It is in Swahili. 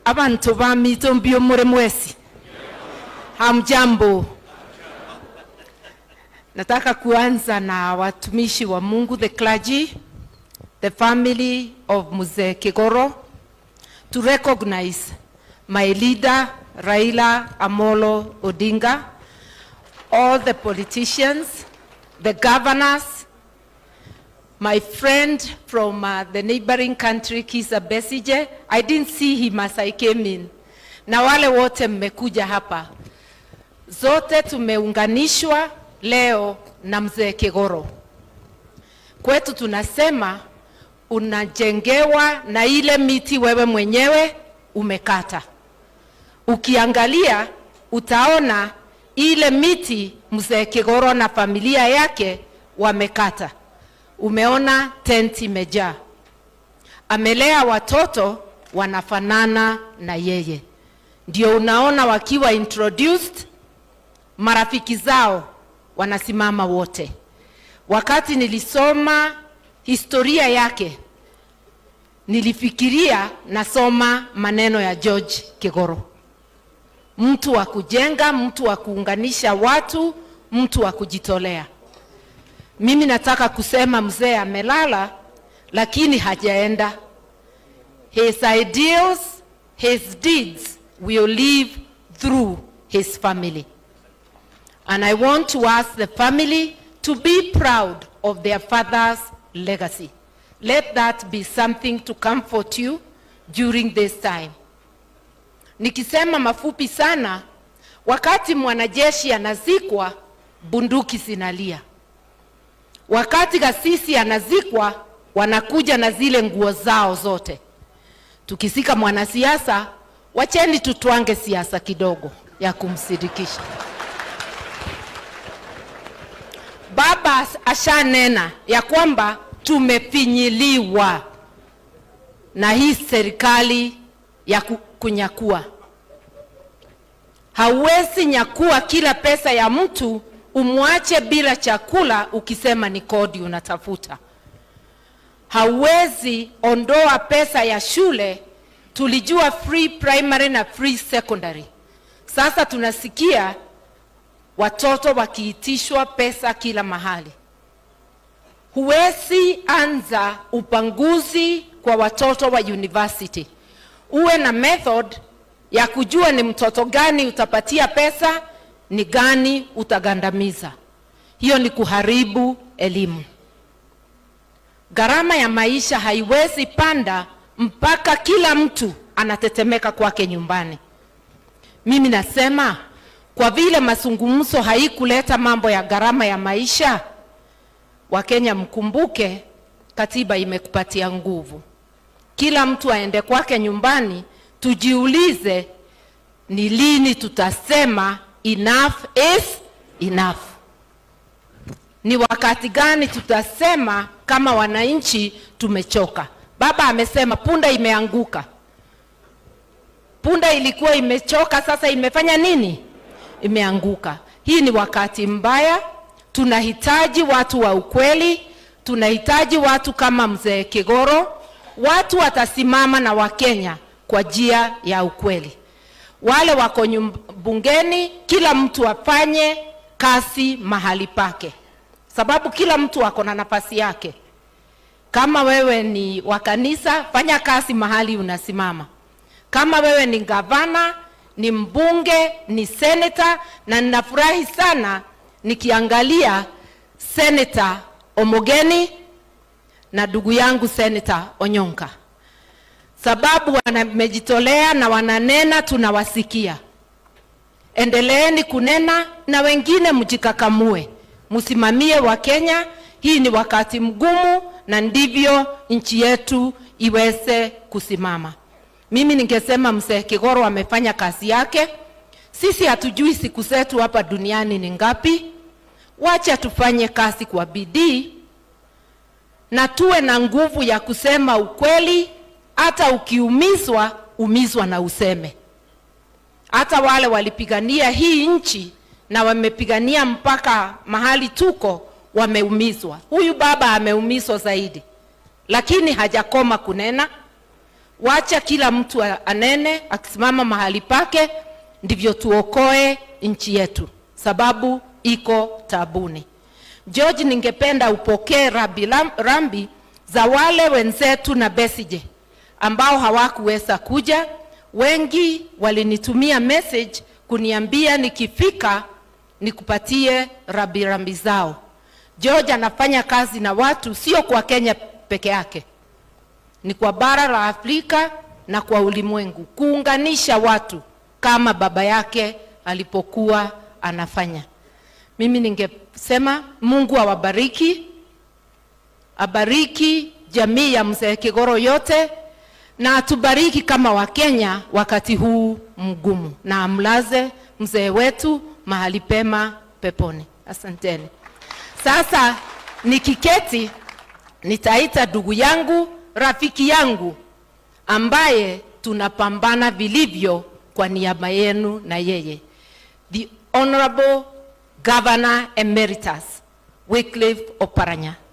abantu bamito mbio mure mwesi hamjambo nataka kuanza na watumishi wa mungu the clergy the family of mzee kigoro to recognize my leader raila amolo odinga all the politicians the governors my friend from uh, the neighboring country Kisa Besije. I didn't see him as I came in. Na wale wote mmekuja hapa, zote tumeunganishwa leo na mzee Kigoro. Kwetu tunasema unajengewa na ile miti wewe mwenyewe umekata. Ukiangalia utaona ile miti mzee Kigoro na familia yake wamekata umeona tent imejaa. Amelea watoto wanafanana na yeye, ndio unaona wakiwa introduced, marafiki zao wanasimama wote. Wakati nilisoma historia yake, nilifikiria nasoma maneno ya George Kigoro, mtu wa kujenga, mtu wa kuunganisha watu, mtu wa kujitolea. Mimi nataka kusema mzee amelala, lakini hajaenda. His ideals, his deeds will live through his family. And I want to ask the family to be proud of their father's legacy. Let that be something to comfort you during this time. Nikisema mafupi sana, wakati mwanajeshi anazikwa, bunduki zinalia wakati kasisi anazikwa wanakuja na zile nguo zao zote. Tukisika mwanasiasa, wacheni tutwange siasa kidogo ya kumsindikisha. Baba ashanena ya kwamba tumefinyiliwa na hii serikali ya kunyakua. Hauwezi nyakua kila pesa ya mtu umwache bila chakula ukisema ni kodi unatafuta. Hauwezi ondoa pesa ya shule. Tulijua free primary na free secondary, sasa tunasikia watoto wakiitishwa pesa kila mahali. Huwezi anza upanguzi kwa watoto wa university, uwe na method ya kujua ni mtoto gani utapatia pesa ni gani utagandamiza. Hiyo ni kuharibu elimu. Gharama ya maisha haiwezi panda mpaka kila mtu anatetemeka kwake nyumbani. Mimi nasema kwa vile mazungumzo haikuleta mambo ya gharama ya maisha, Wakenya mkumbuke, katiba imekupatia nguvu. Kila mtu aende kwake nyumbani, tujiulize ni lini tutasema enough is enough. Ni wakati gani tutasema kama wananchi tumechoka? Baba amesema punda imeanguka. Punda ilikuwa imechoka, sasa imefanya nini? Imeanguka. Hii ni wakati mbaya. Tunahitaji watu wa ukweli, tunahitaji watu kama mzee Kigoro. Watu watasimama na Wakenya kwa njia ya ukweli wale wako bungeni, kila mtu afanye kazi mahali pake, sababu kila mtu ako na nafasi yake. Kama wewe ni wa kanisa, fanya kazi mahali unasimama. Kama wewe ni gavana, ni mbunge, ni seneta, na ninafurahi sana nikiangalia seneta Omogeni na ndugu yangu seneta Onyonka sababu wamejitolea na wananena, tunawasikia. Endeleeni kunena na wengine mjikakamue, msimamie wa Kenya. Hii ni wakati mgumu, na ndivyo nchi yetu iweze kusimama. Mimi ningesema mzee Kigoro amefanya kazi yake. Sisi hatujui siku zetu hapa duniani ni ngapi. Wacha tufanye kazi kwa bidii na tuwe na nguvu ya kusema ukweli hata ukiumizwa umizwa na useme. Hata wale walipigania hii nchi na wamepigania mpaka mahali tuko, wameumizwa. Huyu baba ameumizwa zaidi, lakini hajakoma kunena. wacha kila mtu a- anene akisimama mahali pake, ndivyo tuokoe nchi yetu, sababu iko tabuni. George, ningependa upokee rabi, lam- rambi za wale wenzetu na Besije ambao hawakuweza kuja. Wengi walinitumia message kuniambia nikifika nikupatie rabi rambi zao. George anafanya kazi na watu sio kwa Kenya peke yake, ni kwa bara la Afrika na kwa ulimwengu, kuunganisha watu kama baba yake alipokuwa anafanya. Mimi ningesema Mungu awabariki, abariki jamii ya mzee Kigoro yote na atubariki kama Wakenya wakati huu mgumu, na amlaze mzee wetu mahali pema peponi. Asanteni. Sasa nikiketi, nitaita ndugu yangu, rafiki yangu ambaye tunapambana vilivyo kwa niaba yenu na yeye, the Honorable Governor Emeritus Wycliffe Oparanya.